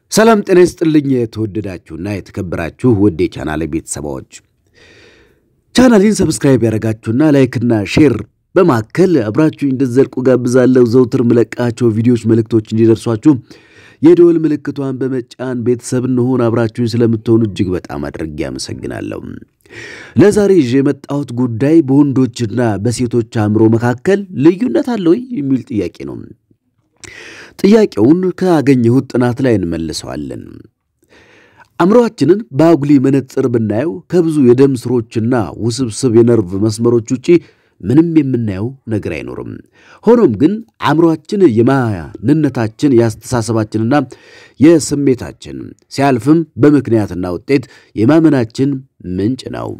ሰላም ጤና ይስጥልኝ። የተወደዳችሁና የተከበራችሁ ውድ የቻናል ቤተሰባዎች ቻናሌን ሰብስክራይብ ያደረጋችሁና ላይክና ሼር በማከል አብራችሁ እንድትዘልቁ ጋብዛለሁ። ዘውትር ምለቃቸው ቪዲዮዎች መልእክቶች እንዲደርሷችሁ የደወል ምልክቷን በመጫን ቤተሰብ እንሆን አብራችሁኝ ስለምትሆኑ እጅግ በጣም አድርጌ አመሰግናለሁ። ለዛሬ ይዤ የመጣሁት ጉዳይ በወንዶችና በሴቶች አእምሮ መካከል ልዩነት አለ ወይ የሚል ጥያቄ ነው። ጥያቄውን ካገኘሁት ጥናት ላይ እንመልሰዋለን። አእምሮአችንን በአጉሊ መነጽር ብናየው ከብዙ የደም ስሮችና ውስብስብ የነርቭ መስመሮች ውጪ ምንም የምናየው ነገር አይኖርም። ሆኖም ግን አእምሮአችን የማንነታችን የአስተሳሰባችንና የስሜታችን ሲያልፍም በምክንያትና ውጤት የማመናችን ምንጭ ነው።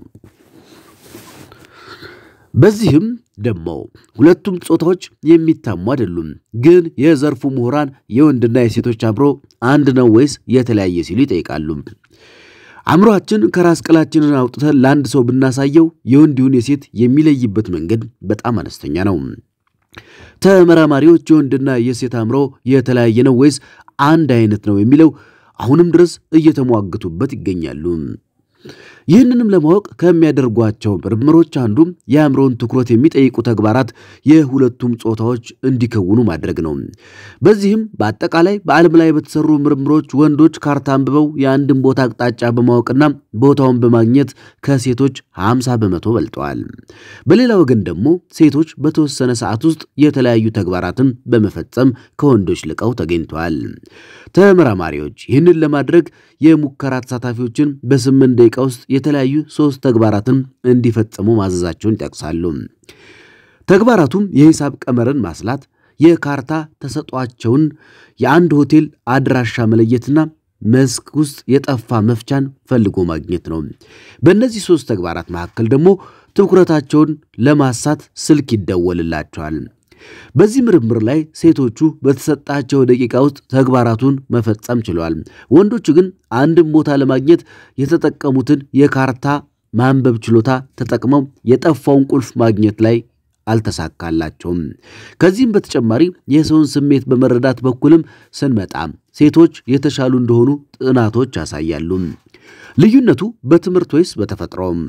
በዚህም ደግሞ ሁለቱም ጾታዎች የሚታሙ አይደሉም። ግን የዘርፉ ምሁራን የወንድና የሴቶች አእምሮ አንድ ነው ወይስ የተለያየ ሲሉ ይጠይቃሉ። አእምሮአችን ከራስ ቅላችንን አውጥተን ለአንድ ሰው ብናሳየው የወንድ ይሁን የሴት የሚለይበት መንገድ በጣም አነስተኛ ነው። ተመራማሪዎች የወንድና የሴት አእምሮ የተለያየ ነው ወይስ አንድ አይነት ነው የሚለው አሁንም ድረስ እየተሟገቱበት ይገኛሉ። ይህንንም ለማወቅ ከሚያደርጓቸው ምርምሮች አንዱ የአእምሮን ትኩረት የሚጠይቁ ተግባራት የሁለቱም ጾታዎች እንዲከውኑ ማድረግ ነው። በዚህም በአጠቃላይ በዓለም ላይ በተሰሩ ምርምሮች ወንዶች ካርታ አንብበው የአንድን ቦታ አቅጣጫ በማወቅና ቦታውን በማግኘት ከሴቶች 50 በመቶ በልጠዋል። በሌላ ወገን ደግሞ ሴቶች በተወሰነ ሰዓት ውስጥ የተለያዩ ተግባራትን በመፈጸም ከወንዶች ልቀው ተገኝተዋል። ተመራማሪዎች ይህንን ለማድረግ የሙከራ ተሳታፊዎችን በስምንት ደቂቃ ውስጥ የተለያዩ ሶስት ተግባራትን እንዲፈጽሙ ማዘዛቸውን ይጠቅሳሉ። ተግባራቱም የሂሳብ ቀመርን ማስላት፣ የካርታ ተሰጧቸውን፣ የአንድ ሆቴል አድራሻ መለየትና መስክ ውስጥ የጠፋ መፍቻን ፈልጎ ማግኘት ነው። በእነዚህ ሶስት ተግባራት መካከል ደግሞ ትኩረታቸውን ለማሳት ስልክ ይደወልላቸዋል። በዚህ ምርምር ላይ ሴቶቹ በተሰጣቸው ደቂቃ ውስጥ ተግባራቱን መፈጸም ችለዋል። ወንዶቹ ግን አንድን ቦታ ለማግኘት የተጠቀሙትን የካርታ ማንበብ ችሎታ ተጠቅመው የጠፋውን ቁልፍ ማግኘት ላይ አልተሳካላቸውም። ከዚህም በተጨማሪ የሰውን ስሜት በመረዳት በኩልም ስንመጣ ሴቶች የተሻሉ እንደሆኑ ጥናቶች ያሳያሉ። ልዩነቱ በትምህርት ወይስ በተፈጥሮም?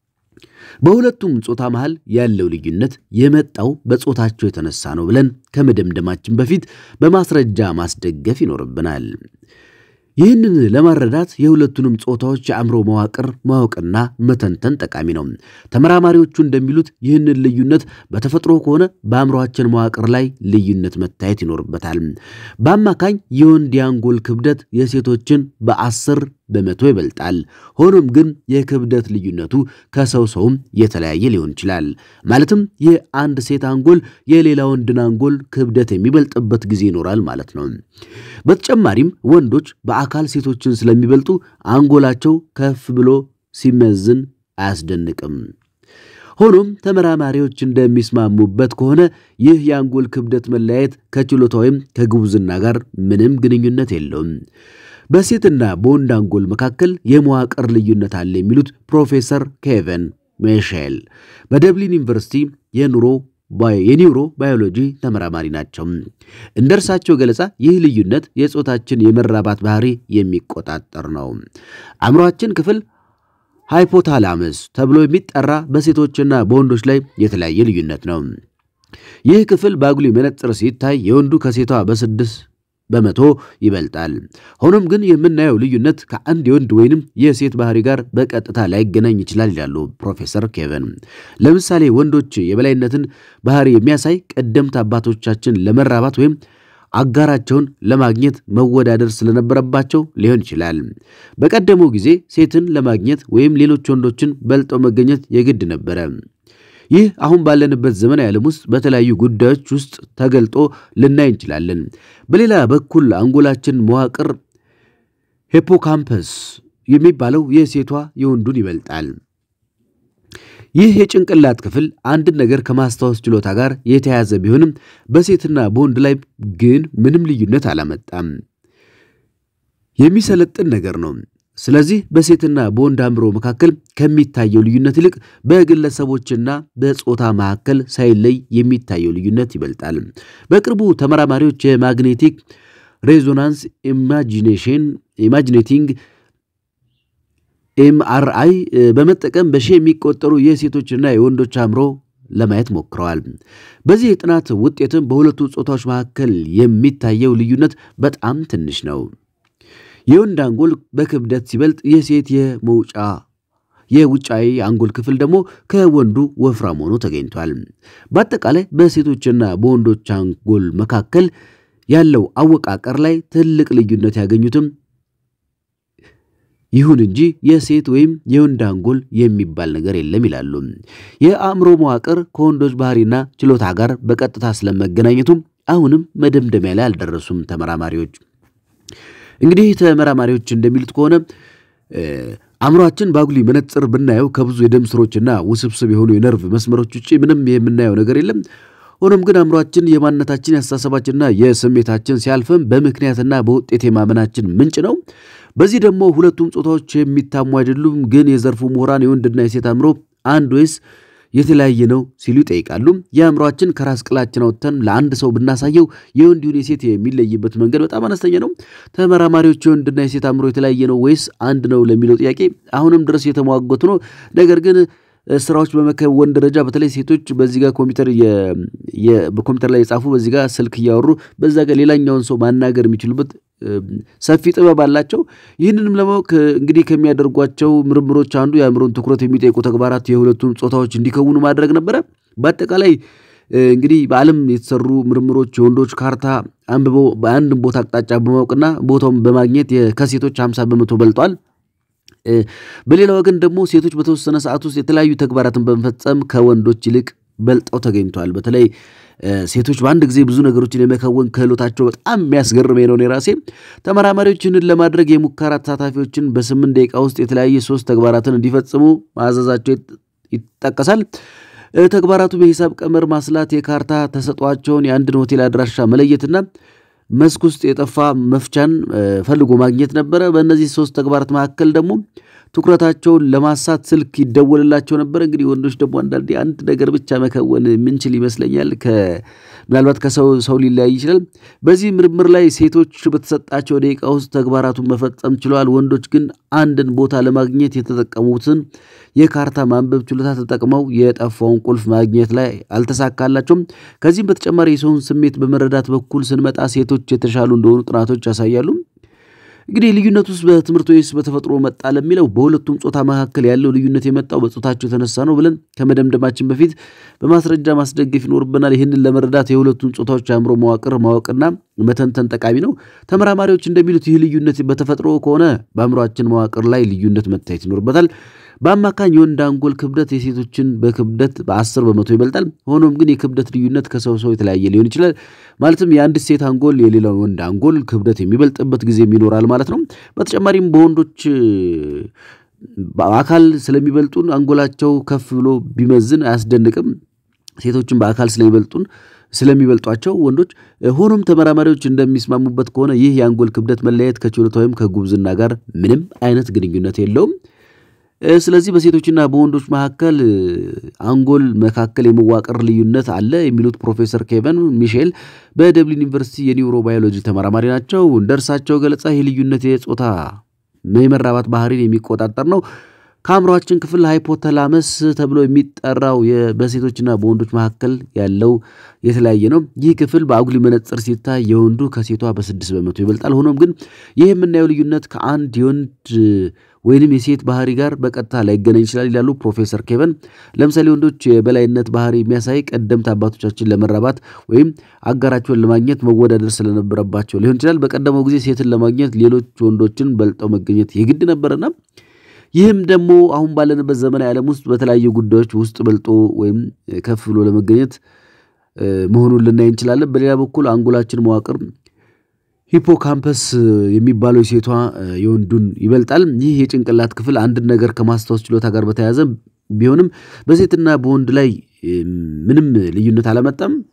በሁለቱም ጾታ መሃል ያለው ልዩነት የመጣው በጾታቸው የተነሳ ነው ብለን ከመደምደማችን በፊት በማስረጃ ማስደገፍ ይኖርብናል። ይህንን ለማረዳት የሁለቱንም ጾታዎች የአእምሮ መዋቅር ማወቅና መተንተን ጠቃሚ ነው። ተመራማሪዎቹ እንደሚሉት ይህንን ልዩነት በተፈጥሮ ከሆነ በአእምሮአችን መዋቅር ላይ ልዩነት መታየት ይኖርበታል። በአማካኝ የወንድ የአንጎል ክብደት የሴቶችን በአስር በመቶ ይበልጣል። ሆኖም ግን የክብደት ልዩነቱ ከሰው ሰውም የተለያየ ሊሆን ይችላል። ማለትም የአንድ ሴት አንጎል የሌላ ወንድን አንጎል ክብደት የሚበልጥበት ጊዜ ይኖራል ማለት ነው። በተጨማሪም ወንዶች በአካል ሴቶችን ስለሚበልጡ አንጎላቸው ከፍ ብሎ ሲመዝን አያስደንቅም። ሆኖም ተመራማሪዎች እንደሚስማሙበት ከሆነ ይህ የአንጎል ክብደት መለያየት ከችሎታ ወይም ከጉብዝና ጋር ምንም ግንኙነት የለውም። በሴትና በወንድ አንጎል መካከል የመዋቅር ልዩነት አለ የሚሉት ፕሮፌሰር ኬቨን ሜሼል በደብሊን ዩኒቨርሲቲ የኑሮ የኒውሮ ባዮሎጂ ተመራማሪ ናቸው። እንደ እርሳቸው ገለጻ ይህ ልዩነት የጾታችን የመራባት ባህሪ የሚቆጣጠር ነው። አእምሯችን ክፍል ሃይፖታላመስ ተብሎ የሚጠራ በሴቶችና በወንዶች ላይ የተለያየ ልዩነት ነው። ይህ ክፍል በአጉሊ መነጽር ሲታይ የወንዱ ከሴቷ በስድስት በመቶ ይበልጣል። ሆኖም ግን የምናየው ልዩነት ከአንድ የወንድ ወይንም የሴት ባህሪ ጋር በቀጥታ ላይገናኝ ይችላል ይላሉ ፕሮፌሰር ኬቨን። ለምሳሌ ወንዶች የበላይነትን ባህሪ የሚያሳይ ቀደምት አባቶቻችን ለመራባት ወይም አጋራቸውን ለማግኘት መወዳደር ስለነበረባቸው ሊሆን ይችላል። በቀደመው ጊዜ ሴትን ለማግኘት ወይም ሌሎች ወንዶችን በልጠው መገኘት የግድ ነበረ። ይህ አሁን ባለንበት ዘመናዊ ዓለም ውስጥ በተለያዩ ጉዳዮች ውስጥ ተገልጦ ልናይ እንችላለን። በሌላ በኩል አንጎላችን መዋቅር ሂፖካምፐስ የሚባለው የሴቷ የወንዱን ይበልጣል። ይህ የጭንቅላት ክፍል አንድን ነገር ከማስታወስ ችሎታ ጋር የተያያዘ ቢሆንም በሴትና በወንድ ላይ ግን ምንም ልዩነት አላመጣም። የሚሰለጥን ነገር ነው። ስለዚህ በሴትና በወንድ አእምሮ መካከል ከሚታየው ልዩነት ይልቅ በግለሰቦችና በጾታ መካከል ሳይለይ የሚታየው ልዩነት ይበልጣል። በቅርቡ ተመራማሪዎች የማግኔቲክ ሬዞናንስ ኢማጂኔሽን ኢማጂኔቲንግ ኤምአርአይ በመጠቀም በሺህ የሚቆጠሩ የሴቶችና የወንዶች አእምሮ ለማየት ሞክረዋል። በዚህ የጥናት ውጤትም በሁለቱ ጾታዎች መካከል የሚታየው ልዩነት በጣም ትንሽ ነው። የወንድ አንጎል በክብደት ሲበልጥ የሴት የመውጫ የውጫዊ አንጎል ክፍል ደግሞ ከወንዱ ወፍራም ሆኖ ተገኝቷል። በአጠቃላይ በሴቶችና በወንዶች አንጎል መካከል ያለው አወቃቀር ላይ ትልቅ ልዩነት ያገኙትም ይሁን እንጂ የሴት ወይም የወንድ አንጎል የሚባል ነገር የለም ይላሉ። የአእምሮ መዋቅር ከወንዶች ባህሪና ችሎታ ጋር በቀጥታ ስለመገናኘቱም አሁንም መደምደሚያ ላይ አልደረሱም ተመራማሪዎች። እንግዲህ ተመራማሪዎች እንደሚሉት ከሆነ አእምሯችን በአጉሊ መነጽር ብናየው ከብዙ የደም ስሮችና ውስብስብ የሆኑ የነርቭ መስመሮች ውጭ ምንም የምናየው ነገር የለም። ሆኖም ግን አእምሯችን የማንነታችን የአስተሳሰባችንና የስሜታችን ሲያልፍም በምክንያትና በውጤት የማመናችን ምንጭ ነው። በዚህ ደግሞ ሁለቱም ጾታዎች የሚታሙ አይደሉም። ግን የዘርፉ ምሁራን የወንድና የሴት አእምሮ አንድ ወይስ የተለያየ ነው ሲሉ ይጠይቃሉ። የአእምሯችን ከራስ ቅላችን አውጥተን ለአንድ ሰው ብናሳየው የወንድ ይሁን የሴት የሚለይበት መንገድ በጣም አነስተኛ ነው። ተመራማሪዎች የወንድና የሴት አእምሮ የተለያየ ነው ወይስ አንድ ነው ለሚለው ጥያቄ አሁንም ድረስ የተሟገቱ ነው። ነገር ግን ስራዎች በመከወን ደረጃ በተለይ ሴቶች በዚህ ጋር ኮምፒውተር በኮምፒውተር ላይ የጻፉ በዚህ ጋር ስልክ እያወሩ በዛ ጋር ሌላኛውን ሰው ማናገር የሚችሉበት ሰፊ ጥበብ አላቸው። ይህንንም ለማወቅ እንግዲህ ከሚያደርጓቸው ምርምሮች አንዱ የአእምሮን ትኩረት የሚጠይቁ ተግባራት የሁለቱም ጾታዎች እንዲከውኑ ማድረግ ነበረ። በአጠቃላይ እንግዲህ በዓለም የተሰሩ ምርምሮች የወንዶች ካርታ አንብበው በአንድ ቦታ አቅጣጫ በማወቅና ቦታውን በማግኘት ከሴቶች 50 በመቶ በልጧል። በሌላ ወገን ደግሞ ሴቶች በተወሰነ ሰዓት ውስጥ የተለያዩ ተግባራትን በመፈጸም ከወንዶች ይልቅ በልጠው ተገኝተዋል። በተለይ ሴቶች በአንድ ጊዜ ብዙ ነገሮችን የመከወን ክህሎታቸው በጣም የሚያስገርመኝ ነው። እኔ ራሴ ተመራማሪዎች ይህንን ለማድረግ የሙከራ ተሳታፊዎችን በስምንት ደቂቃ ውስጥ የተለያየ ሶስት ተግባራትን እንዲፈጽሙ ማዘዛቸው ይጠቀሳል። ተግባራቱ በሂሳብ ቀመር ማስላት፣ የካርታ ተሰጧቸውን፣ የአንድን ሆቴል አድራሻ መለየትና መስክ ውስጥ የጠፋ መፍቻን ፈልጎ ማግኘት ነበረ። በእነዚህ ሶስት ተግባራት መካከል ደግሞ ትኩረታቸውን ለማሳት ስልክ ይደወልላቸው ነበር። እንግዲህ ወንዶች ደግሞ አንዳንዴ አንድ ነገር ብቻ መከወን የምንችል ይመስለኛል። ምናልባት ከሰው ሰው ሊለያይ ይችላል። በዚህ ምርምር ላይ ሴቶች በተሰጣቸው ደቂቃ ውስጥ ተግባራቱን መፈጸም ችለዋል። ወንዶች ግን አንድን ቦታ ለማግኘት የተጠቀሙትን የካርታ ማንበብ ችሎታ ተጠቅመው የጠፋውን ቁልፍ ማግኘት ላይ አልተሳካላቸውም። ከዚህም በተጨማሪ የሰውን ስሜት በመረዳት በኩል ስንመጣ ሴቶች የተሻሉ እንደሆኑ ጥናቶች ያሳያሉ። እንግዲህ ልዩነት ውስጥ በትምህርት ወይስ በተፈጥሮ መጣ ለሚለው በሁለቱም ጾታ መካከል ያለው ልዩነት የመጣው በጾታቸው የተነሳ ነው ብለን ከመደምደማችን በፊት በማስረጃ ማስደገፍ ይኖርብናል። ይህንን ለመረዳት የሁለቱም ጾታዎች አእምሮ መዋቅር ማወቅና መተንተን ጠቃሚ ነው። ተመራማሪዎች እንደሚሉት ይህ ልዩነት በተፈጥሮ ከሆነ በአእምሯችን መዋቅር ላይ ልዩነት መታየት ይኖርበታል። በአማካኝ የወንድ አንጎል ክብደት የሴቶችን በክብደት በአስር በመቶ ይበልጣል። ሆኖም ግን የክብደት ልዩነት ከሰው ሰው የተለያየ ሊሆን ይችላል። ማለትም የአንድ ሴት አንጎል የሌላውን ወንድ አንጎል ክብደት የሚበልጥበት ጊዜም ይኖራል ማለት ነው። በተጨማሪም በወንዶች በአካል ስለሚበልጡን አንጎላቸው ከፍ ብሎ ቢመዝን አያስደንቅም። ሴቶችን በአካል ስለሚበልጡን ስለሚበልጧቸው ወንዶች። ሆኖም ተመራማሪዎች እንደሚስማሙበት ከሆነ ይህ የአንጎል ክብደት መለያየት ከችሎታ ወይም ከጉብዝና ጋር ምንም አይነት ግንኙነት የለውም። ስለዚህ በሴቶችና በወንዶች መካከል አንጎል መካከል የመዋቅር ልዩነት አለ የሚሉት ፕሮፌሰር ኬቨን ሚሼል በደብሊን ዩኒቨርሲቲ የኒውሮ ባዮሎጂ ተመራማሪ ናቸው። እንደ እርሳቸው ገለጻ ይህ ልዩነት የጾታ የመራባት ባህሪን የሚቆጣጠር ነው። ከአእምሯችን ክፍል ሃይፖተላመስ ተብሎ የሚጠራው በሴቶችና በወንዶች መካከል ያለው የተለያየ ነው። ይህ ክፍል በአጉሊ መነጽር ሲታይ የወንዱ ከሴቷ በስድስት በመቶ ይበልጣል። ሆኖም ግን ይህ የምናየው ልዩነት ከአንድ የወንድ ወይንም የሴት ባህሪ ጋር በቀጥታ ላይገናኝ ይችላል ይላሉ ፕሮፌሰር ኬቨን። ለምሳሌ ወንዶች የበላይነት ባህሪ የሚያሳይ ቀደምት አባቶቻችን ለመራባት ወይም አጋራቸውን ለማግኘት መወዳደር ስለነበረባቸው ሊሆን ይችላል። በቀደመው ጊዜ ሴትን ለማግኘት ሌሎች ወንዶችን በልጠው መገኘት የግድ ነበርና ይህም ደግሞ አሁን ባለንበት ዘመናዊ ዓለም ውስጥ በተለያዩ ጉዳዮች ውስጥ በልጦ ወይም ከፍ ብሎ ለመገኘት መሆኑን ልናይ እንችላለን። በሌላ በኩል አንጎላችን መዋቅር ሂፖካምፐስ የሚባለው የሴቷ የወንዱን ይበልጣል። ይህ የጭንቅላት ክፍል አንድን ነገር ከማስታወስ ችሎታ ጋር በተያያዘ ቢሆንም በሴትና በወንድ ላይ ምንም ልዩነት አላመጣም።